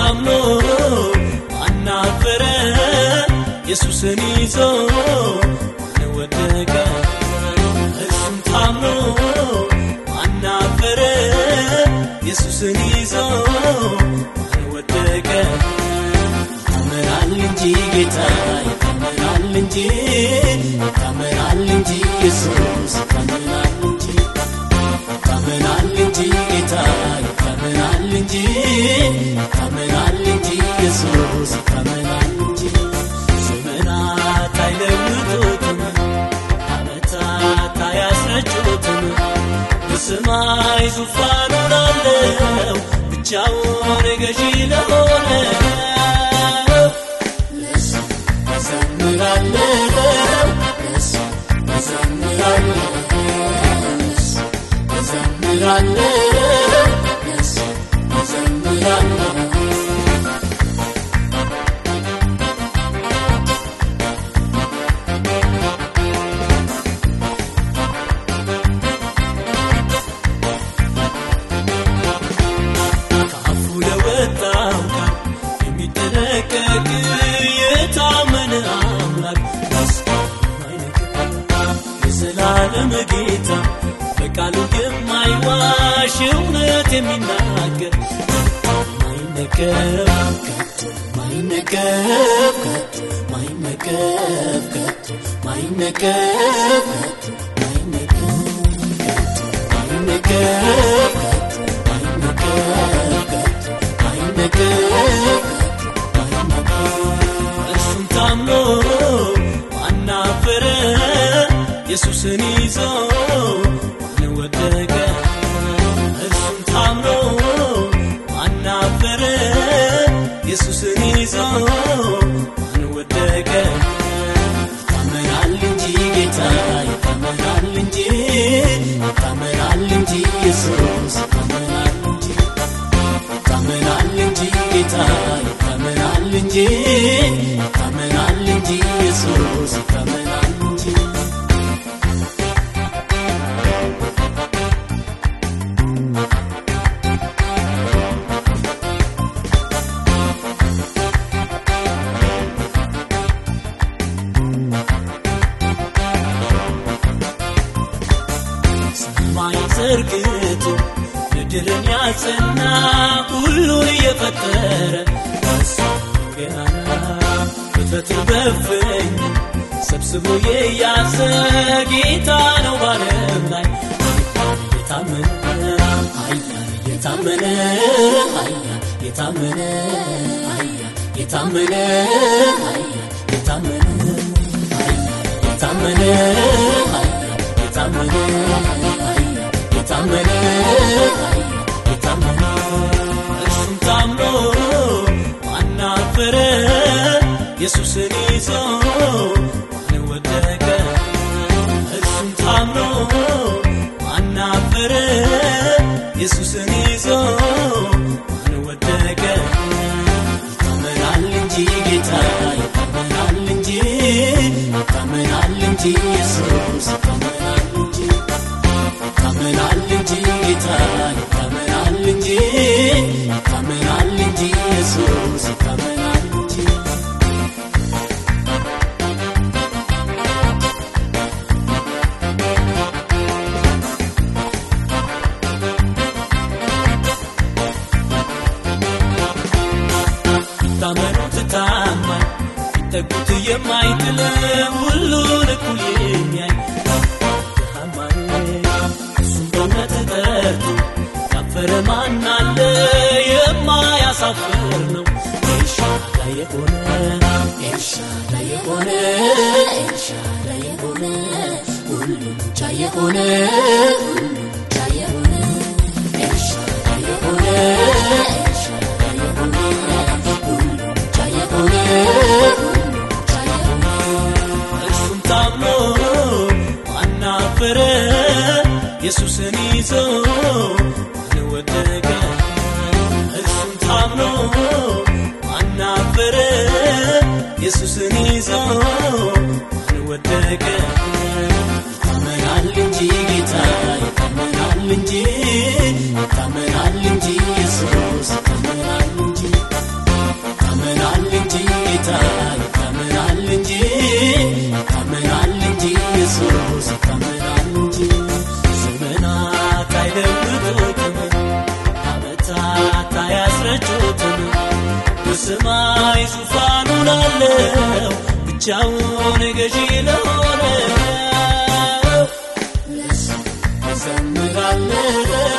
ታምኖ አናፈረ ኢየሱስን ይዞ ማን ወደቀ እርሱም ታምኖ አናፈረ ኢየሱስን ይዞ ማን ወደቀ ይታመናል እንጂ ጌታ ይታመናል እንጂ ይታመናል እንጂ ኢየሱስ ይታመናል እንጂ ይታመናል እንጂ ጌታ ይታመናል እንጂ ይታመናል እንጂ ኢየሱስ ይታመናል እንጂ ዘመናት አይለውጡትም ዓመታት አያስረጩትም በሰማይ ዙፋኑን አለው ብቻውን ገዢ ለሆነ ለሱ እዘምራለሁ ለሱ እዘምራለሁ ለሱ እዘምራለሁ ለሱ እዘምራለሁ ከአፉ ለወጣው ቃል የሚጠነቀቅ የታመነ አምላክ የዘላለም ጌታ በቃሉ የማይዋሽ እውነት የሚናገር ማይነገር ከቶ ማይነገር ከቶ ማይነገር ከቶ ማይነገር ከቶ ማይነገር ከቶ ማይነገር ከቶ ማይነገር ከቶ ማይነገር ከቶ ማይነገር እርሱም ታምኖ አናፈረ ኢየሱስን ይዞ ማን ወደቀ እርሱም ታምኖ አናፈረ ኢየሱስን ይዞ ማን ወደቀ ይታመናል እንጂ ጌታ ይታመናል እንጂ ይታመናል እንጂ ኢየሱስ ይታመናል እንጂ ይታመናል እንጂ ጌታ ይታመናል እንጂ ይታመናል እንጂ ኢየሱስ ይታመናል እንጂ ሰማይ ዘርግቶ ምድርን ያጸና ሁሉን የፈጠረ እሱ ገናና ፍጥረትን በፍኝ ሰብስቦ የያዘ ጌታ ነው ባለም ላይ የታመነ ኃያል የታመነ ኃያል የታመነ ኃያል የታመነ ኃያል የታመነ ኃያል የታመነ ኃያል የታመነ ኃያል የታመነ ኃያል የታመነ እርሱም ታምኖ አናፈረ ኢየሱስን ይዞ ማን ወደቀ እርሱም ታምኖ አናፈረ ኢየሱስን ይዞ ማን ወደቀ ይታመናል እንጂ ጌታ ይታመናል እንጂ ይታመናል እንጂ ኢየሱስ ይታመናል እንጂ ይታመናል እንጂ ጌታ ይታመናል እንጂ ይታመናል እንጂ ኢየሱስ ይታመናል እንጂ ታመኑት ታማኝ ቢጠጉት የማይጥል ሁሉን እኩል የሚያይ ታማኝ እሱም በእውነት ጠርቶ ያፈረ ማን አለ የማያሳፍር ነው ኤልሻዳይ የሆነ ኤልሻዳይ የሆነ ኤልሻዳይ የሆነ ሁሉን ቻይ የሆነ ሁሉን ቻይ የሆነ ኤልሻዳይ የሆነ ኤልሻዳይ የሆነ ሁሉን ቻይ የሆነ ሁሉን ቻይ የሆነ እርሱም ታምኖ አናፈረ ኢየሱስን ይዞ ማን ወደቀ እርሱም ታምኖ አናፈረ ኢየሱስን ይዞ ማን ወደቀ ይታመናል እንጂ ጌታ ይታመናል እንጂ ይታመናል እንጂ ኢየሱስ ይታመናል እንጂ ዘምራለሁ ብቻውን ገዢ ለሆነው ዘምራለሁ